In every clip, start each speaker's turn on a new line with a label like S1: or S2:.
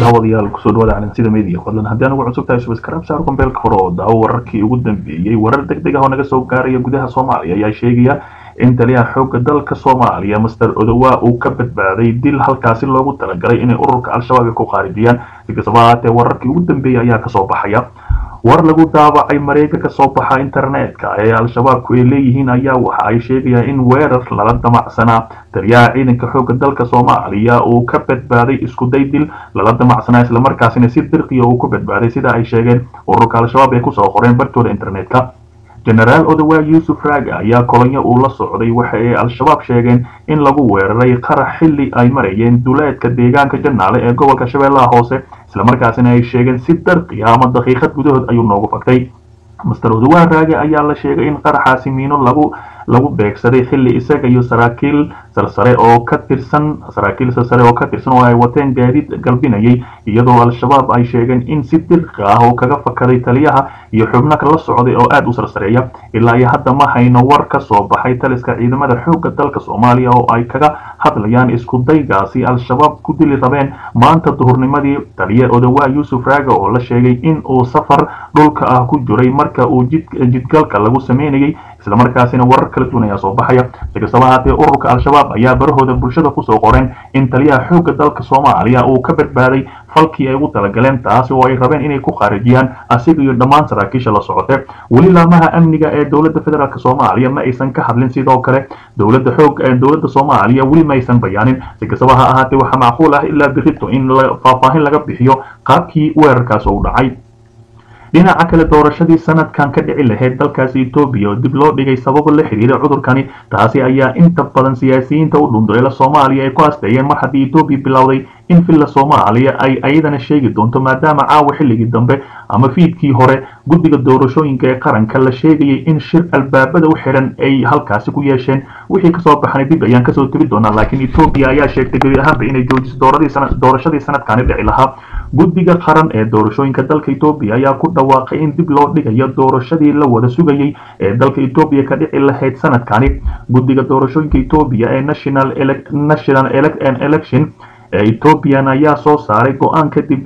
S1: daawadayaal kusoo dhawaada calansida media fadlan haddii anugu cusub tahay subscribe saar kumbeelka hore oo daawo wararkii ugu dambeeyey warar degdeg ah oo naga soo gaaraya gudaha soomaaliya ayaa sheegaya in taliyaha xoogga dalka soomaaliya master odowa uu ka badbaaday dil halkaasi loogu talagalay inay ururka al-shabaab ay ku qaarijiyaan si kastaba ahaatee wararkii ugu dambeeyey ayaa kasoo baxaya war lagu daabacay mareega kasoo baxa internetka ee al-shabaabku ay leeyihiin ayaa waxa ay sheegayaan in weerar lala damacsanaa taliyaha ciidanka xoogga dalka soomaaliya uu ka badbaaday iskuday dil lala damacsanaa islamarkaasina si dirqiya uu ku badbaaday sida ay sheegeen ururka al-shabaab ay kusoo qoreen bartooda internetka genaraal odawa yuusuf raaga ayaa kolonyo uu la socday waxa ay al-shabaab sheegeen in lagu weeraray qarax xilli ay marayeen duleedka deegaanka janaale ee gobolka shabeellaha hoose islamarkaasina ay sheegeen si darqiya ama daqiiqad gudahood ayuu noogu fagtay master odawa raage ayaa la sheegay in qaraxaasi miino lagu lagu beegsaday xilli isaga iyo saraakiil sarsare oo ka tirsan saraakiil sarsare oo ka tirsan oo ay wateen gaadiid galbinayay iyadoo al-shabaab ay sheegeen in si dirqi ah oo kaga fakaday taliyaha iyo xubno la socday oo aada u sarsareeya ilaa iyo hadda ma hayno war ka soo baxay taliska ciidamada xoogga dalka soomaaliya oo ay kaga hadlayaan isku daygaasi al-shabaab ku dili rabeen maanta duhurnimadii taliya odawa yuusuf raaga oo la sheegay in uu safar dhulka ah ku jiray marka uu jidgalka lagu sameynayay islamarkaasina warar kala duwan ayaa soo baxaya si kastaba ahaatee ururka al-shabaab ayaa barahooda bulshada kusoo qoreen in taliyaha xoogga dalka soomaaliya uu ka badbaaday falkii ay ugu talagaleen taasi oo ay rabeen inay ku khaarijiyaan asiga iyo dhammaan saraakiisha la socote weli laamaha amniga ee dowladda federaalk soomaaliya ma aysan ka hadlin sidoo kale dowladda xoog dowladda soomaaliya weli ma aysan bayaanin si kastaba ha ahaatee waxaa macquul ah ilaa birito in faahfaahin laga bixiyo qaabkii weerarkaas u dhacay dhinaca kale doorashadii sanadkan ka dhici lahayd dalkaasi etoobiya oo dib loo dhigay sababo la xiriira cudurkani taasi ayaa inta badan siyaasiyiinta u dhunduleela soomaaliya ay ku asteeyeen mar haddii etoobiya bilowday in villa soomaaliya ay ayadana sheegi doonto maadaama caawa xilligii dambe ama fiidkii hore guddiga doorashooyinka ee qaranka la sheegayay in shir albaabada u xiran ay halkaasi ku yeesheen wixii kasoo baxnay dib ayaan kasoo tegi doonaa laakiin etoobiya ayaa sheegtay gebi ahaanba inay joojiso doorashadii sanadkani dhici lahaa guddiga qaran ee doorashooyinka dalka etoobiya ayaa ku dhawaaqay in dib loo dhigayo doorashadii la wada sugayay ee dalka etoobiya ka dhici lahayd sanadkani guddiga doorashooyinka etoobiya ee national national election ee ethoobiyan ayaa soo saaray go-aan kadib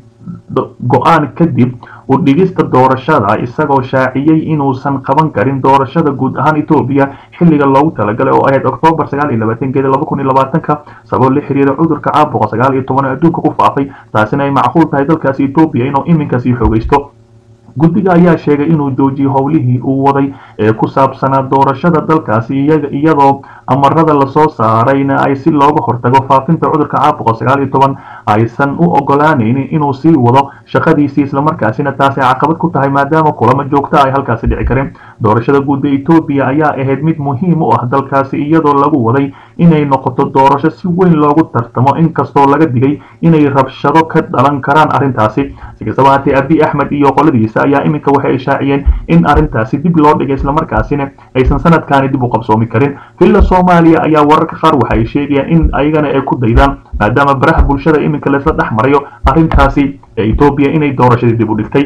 S1: go-aan kadib u dhigista doorashada isagoo shaaciyey inuusan qaban karin doorashada guud ahaan etoobiya xilliga loogu talagalay oo ahayd oktoobar sagaal iyo labaatankeeda laba kun iyo labaatanka sabab la xiriira cudurka caabuqa sagaal iyo toban ee adduunka ku faafay taasina ay macquul tahay dalkaasi etoobiya inuu iminka sii xoogaysto guddiga ayaa sheegay inuu joojiyey howlihii uu waday ee ku saabsanaa doorashada dalkaasi iyadoo amarada lasoo saarayna ay si looga hortago faafinta cudurka caabuqa sagaal iyo toban aysan u ogolaanaynin inuu sii wado shaqadiisii islamarkaasina taasi caqabad ku tahay maadaama kulamo joogta ay halkaasi dhici kareen doorashada guud ee etoobiya ayaa ahayd mid muhiim u ah dalkaasi iyadoo lagu waday inay noqoto doorasho si weyn loogu tartamo inkastoo laga digay inay rabshado ka dhalan karaan arrintaasi si kastaba haatee abi axmed iyo qoladiisa ayaa iminka waxay shaaciyeen in arrintaasi dib loo dhigay islamarkaasina aysan sanadkaani dib u qabsoomi karin villa soomaaliya ayaa wararka qaar waxa ay sheegayaan in ayagana ay ku daydaan maadaama baraha bulshada iminka laisla dhex marayo arrintaasi ee etoobiya inay doorashadii dib u dhigtay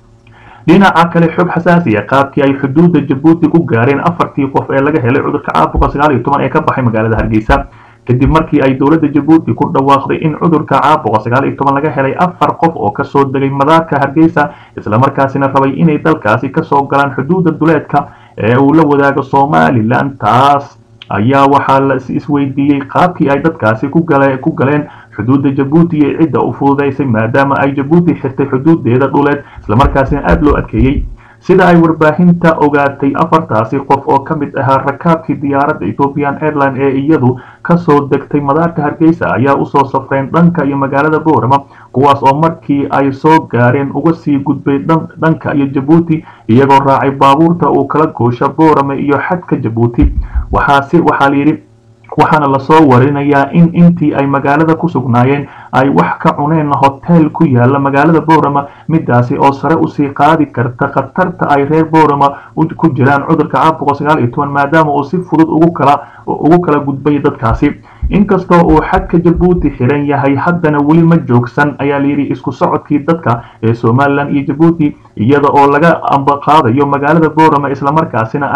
S1: dhinaca kale xog xasaasiya qaabkii ay xuduudda jabuuti ku gaareen afartii qof ee laga helay cudurka caabuqa sagaal iyo toban ee ka baxay magaalada hargeysa kadib markii ay dowladda jabuuti ku dhawaaqday in cudurka caabuqa sagaal iyo toban laga helay afar qof oo kasoo degay madaarka hargeysa islamarkaasina rabay inay dalkaasi kasoo galaan xuduudda duleedka ee uu la wadaago somalilan taas ayaa waxaa la isweydiiyey qaabkii ay dadkaasi ku galeen xuduudda jabuuti iyo cidda u fududaysay maadaama ay jabuuti xirtay xuduudeeda dhuleed islamarkaasina aada loo adkeeyey sida ay warbaahinta ogaatay afartaasi qof oo ka mid ahaa rakaabkii diyaaradda ethiopian airline ee iyadu kasoo degtay madaarka hargeysa ayaa usoo safreen dhanka iyo magaalada boorama kuwaas oo markii ay soo gaareen uga sii gudbay dhanka iyo jabuuti iyagoo raacay baabuurta uu kala goosha boorama iyo xadka jabuuti waxaase waxaa layidhi waxaana lasoo warinayaa in intii ay magaalada ku sugnaayeen ay wax ka cuneen hotel ku yaala magaalada boorama midaasi oo sare usii qaadi karta khatarta ay reer boorama ku jiraan cudurka caabuqa sagaal iyo toban maadaama uu si fudud ugu kala ugu kala gudbay dadkaasi inkastoo uu xadka jabuuti xiran yahay haddana weli ma joogsan ayaa layidhi isku socodkii dadka ee somalilan iyo jabuuti iyada oo laga ambaqaadayo magaalada boorama islamarkaasina ay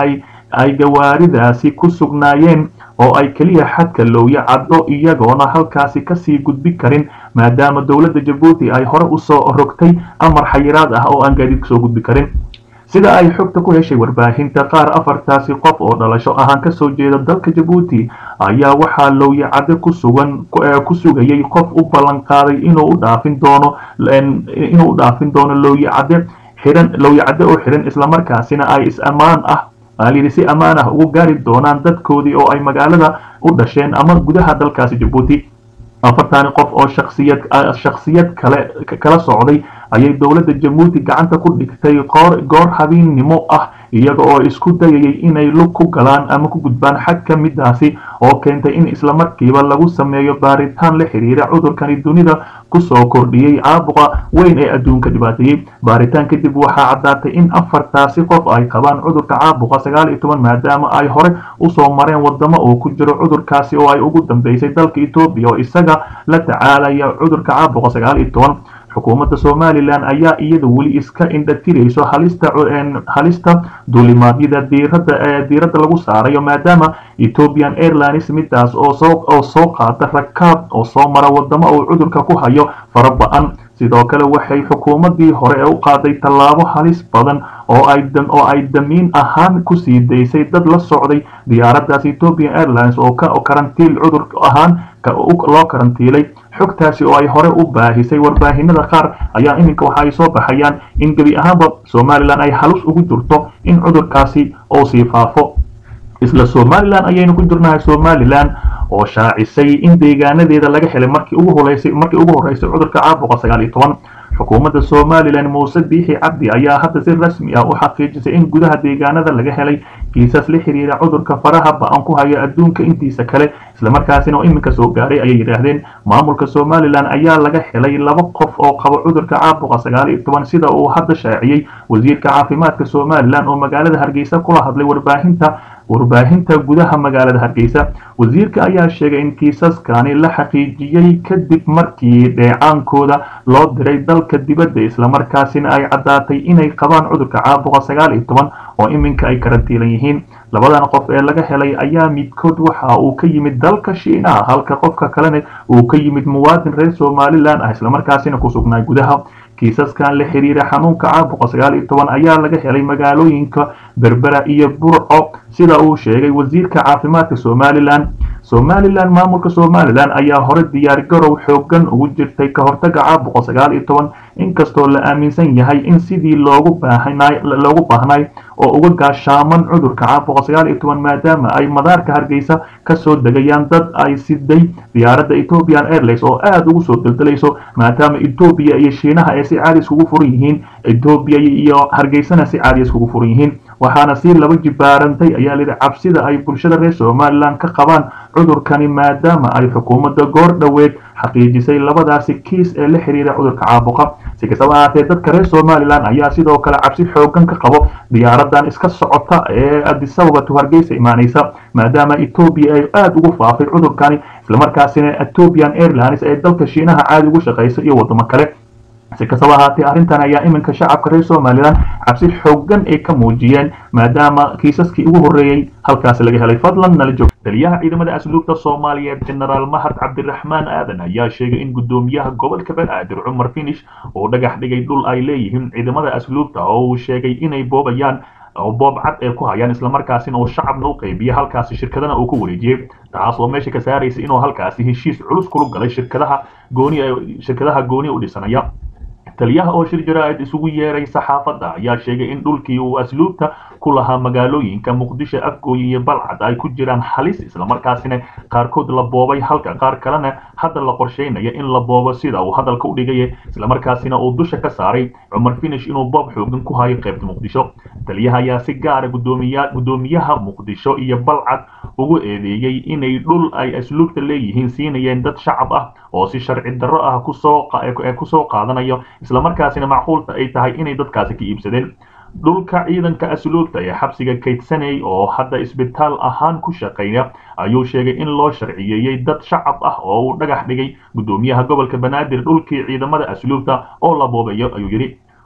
S1: ay gawaaridaasi ku sugnaayeen oo ay keliya xadka looya caddo iyagoona halkaasi kasii gudbi karin maadaama dowladda jabuuti ay hore usoo rogtay amar xayiraad ah oo aan gaadiid kasoo gudbi karin sida ay xogta ku heshay warbaahinta qaar afartaasi qof oo dhalasho ahaan kasoo jeeda dalka jabuuti ayaa waxaa lowyacadde ku sugan ku sugayay qof u ballan qaaday inuu u dhaafin doono inuu u dhaafin doono lowyacadde xihan lowyacadde oo xihan islamarkaasina ay is ammaan ah aalayidhi si ammaan ah ugu gaari doonaan dadkoodii oo ay magaalada u dhasheen ama gudaha dalkaasi jabuuti afartani qof oo shaksiyad shaksiyad kale kala socday ayay dowladda jabuuti gacanta ku dhigtay qoor goor habeennimo ah iyaga oo isku dayayay inay lug ku galaan ama ku gudbaan xagka midaasi oo keentay in islamarkiiba lagu sameeyo baaritaan la xiriira cudurkani dunida kusoo kordhiyey caabuqa weyn ee adduunka dhibaateeyey baaritaan kadib waxaa caddaatay in afartaasi qof ay qabaan cudurka caabuqa sagaal iyo toban maadaama ay hore usoo mareen wadamo oo ku jiro cudurkaasi oo ay ugu dambeysay dalka etoobiya oo isaga la tacaalaya cudurka caabuqa sagaal iyo toban xukuumadda somalilan ayaa iyada weli iska indhatirayso halista halista duulimaadyada diirada ee diiradda lagu saarayo maadaama ethiopian airlines midaas oo soo oo soo qaata rakaab oo soo mara wadamo uu cudurka ku hayo fara ba-an sidoo kale waxay xukuumaddii hore u qaaday tallaabo halis badan oo ay oo ay damiin ahaan kusii daysay dad la socday diyaaraddaas ethiopian airlines oo ka karantiil cudur ahaan loo karantiilay xogtaasi oo ay hore u baahisay warbaahinada qaar ayaa iminka waxa ay soo baxayaan in gebi ahaanba somalilan ay halus ugu jirto in cudurkaasi uu sii faafo isla somalilan ayaynu ku jirnahay somalilan oo shaacisay in deegaanadeeda laga helay markii ugu horeysay markii ugu horeysay cudurka caabuqa sagaal iyo toban xukuumadda somalilan muuse biixi cabdi ayaa hadda si rasmi ah u xaqiijisay in gudaha deegaanada laga helay kiisas la xiriira cudurka faraha ba-an ku haya adduunka intiisa kale islamarkaasina oo iminka soo gaaray ayay yidhaahdeen maamulka somalilan ayaa laga helay laba qof oo qaba cudurka caabuqa sagaal iyo toban sida uu hadda shaaciyey wasiirka caafimaadka somalilan oo magaalada hargeysa kula hadlay warbaahinta warbaahinta gudaha magaalada hargeysa wasiirka ayaa sheegay in kiisaskani la xaqiijiyey kadib markii dheecaankooda loo diray dalka dibadda islamarkaasina ay caddaatay inay qabaan cudurka caabuqa sagaal iyo toban oo iminka ay karantiilan yihiin labadan qof ee laga helay ayaa midkood waxa uu ka yimid dalka shiinaha halka qofka kalena uu ka yimid muwaadin reer somalilan ah islamarkaasina ku sugnaa gudaha kiisaskan la xiriira xanuunka caabuqa sagaal iyo toban ayaa laga helay magaalooyinka berbera iyo burco sida uu sheegay wasiirka caafimaadka somalilan somalilan maamulka somalilan ayaa hore diyaargarow xoogan ugu jirtay ka hortaga caabuqa sagaal iyo toban inkastoo la aaminsan yahay in sidii loogu baahnay loogu baahnay oo uga gaashaaman cudurka caabuqa sagaal iyo toban maadaama ay madaarka hargeysa kasoo degayaan dad ay siday diyaaradda ethiopian airlines oo aada ugu soo deldelayso maadaama etoobiya iyo shiinaha ay si caadi iskugu furan yihiin etoobiya iyo hargeysana si caadi iskugu furan yihiin waxaana si laba jibaarantay ayaa lidhi cabsida ay bulshada reer somalilan ka qabaan cudurkani maadaama ay xukuumadda goor dhoweed xaqiijisay labadaasi kiis ee la xiriira cudurka caabuqa si kastaba ahaatee dadka reer somalilan ayaa sidoo kale cabsi xoogan ka qabo diyaaradan iska socota ee adisababa to hargeysa imaanaysa maadaama etoobiya ay aada ugu faafay cudurkani islamarkaasina ethiopian airlines ee dalka shiinaha caadi ugu shaqaysa iyo wadamo kale si kastaba ahaatee arrintan ayaa iminka shacabka reer somalilan cabsi xoogan ay ka muujiyeen maadaama kiisaskii ugu horreeyey halkaasi laga helay fadlan nala joog taliyaha ciidamada asluubta soomaaliyeed genaraal mahad cabdiraxmaan aadan ayaa sheegay in guddoomiyaha gobolka banaadir cumar finish uu dhagax dhigay dhul ay leeyihiin ciidamada asluubta oo uu sheegay inay boobayaan oo boob cad ee ku hayaan islamarkaasina uu shacabna u qaybiya halkaasi shirkadana uu ku wareejiyey taas oo meesha ka saaraysa inuu halkaasi heshiis culus kula galay shirkadaha gooni shirkadaha gooni u dhisanaya taliyaha oo shir jaraa'id isugu yeeray saxaafadda ayaa sheegay in dhulkii uu asluubta ku lahaa magaalooyinka muqdisho afgooye iyo balcad ay ku jiraan halis islamarkaasina qaarkood la boobay halka qaar kalena hadda la qorsheynaya in la boobo sida uu hadalka u dhigaya islamarkaasina uu dusha ka saaray cumar finish inuu boob xoogan ku hayo qaybta muqdisho taliyaha ayaa si gaara gudoomiya guddoomiyaha muqdisho iyo balcad ugu eedeeyey inay dhul ay asluubta leeyihiin siinayeen dad shacab ah oo si sharci darro ah kusoo kusoo qaadanayo islamarkaasina macquulta ay tahay inay dadkaasi ka iibsadeen dhulka ciidanka asluubta ee xabsiga kaydsanay oo hadda isbitaal ahaan ku shaqeeya ayuu sheegay in loo sharciyeeyey dad shacab ah oo uu dhagax dhigay guddoomiyaha gobolka banaadir dhulkii ciidamada asluubta oo la boobayo ayuu yidhi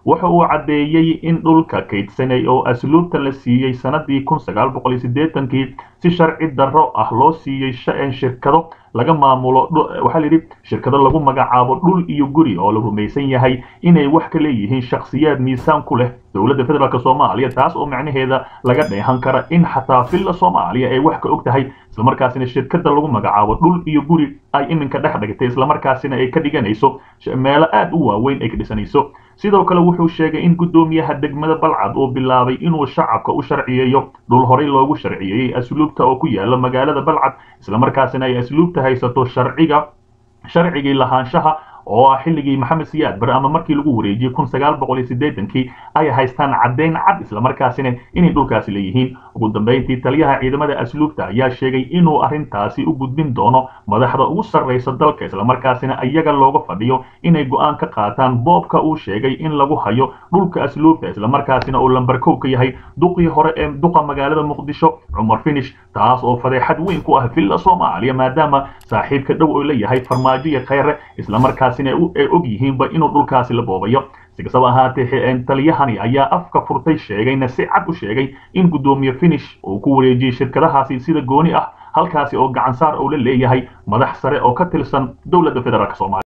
S1: waxa uu caddeeyey in dhulka kaydsanay oo asluubta la siiyey sanadii kun sagaal boqol iyo siddeetankii si sharci darro ah loo siiyey shirkado laga maamulo waxaa la yidhi shirkado lagu magacaabo dhul iyo guri oo la rumaysan yahay inay wax ka leeyihiin shakhsiyaad miisaan ku leh dowladda federaalk soomaaliya taas oo macnaheeda laga dheehan kara in xataa villa soomaaliya ay wax ka og tahay islamarkaasina shirkada lagu magacaabo dhul iyo guri ay iminka dhex dhigtay islamarkaasina ay ka dhiganayso meelo aad u waaweyn ay ka dhisanayso sidoo kale wuxuu sheegay in guddoomiyaha degmada balcad uu bilaabay inuu shacabka u sharciyeeyo dhul horey loogu sharciyeeyey asluubta oo ku yaala magaalada balcad islamarkaasina ay asluubta haysato sharciga sharcigii lahaanshaha oo ah xilligii maxamed siyaad bare ama markii lagu wareejiyey kun sagaal boqol iyo siddeetankii ay haystaan caddayn cad islamarkaasina inay dhulkaasi leeyihiin ugu dambayntii taliyaha ciidamada asluubta ayaa sheegay inuu arrintaasi u gudbin doono madaxda ugu sarraysa dalka islamarkaasina iyaga looga fadhiyo inay go'aan ka qaataan boobka uu sheegay in lagu hayo dhulka asluubta islamarkaasina uu lambarkow ka yahay duqii hore ee duqa magaalada muqdisho cumar finish taas oo fadeexad weyn ku ah villa soomaaliya maadaama saaxiibka dhow oo la yahay farmaajo iyo khayre islamarkaas ay og yihiinba inuu dhulkaasi la boobayo si kastaba ahaatee taliyahani ayaa afka furtay sheegayna si cad u sheegay in guddoomiye finish uu ku wareejiyey shirkadahaasi sida gooni ah halkaasi oo gacansaar uu la leeyahay madax sare oo ka tirsan dowladda federaalk soomaaliya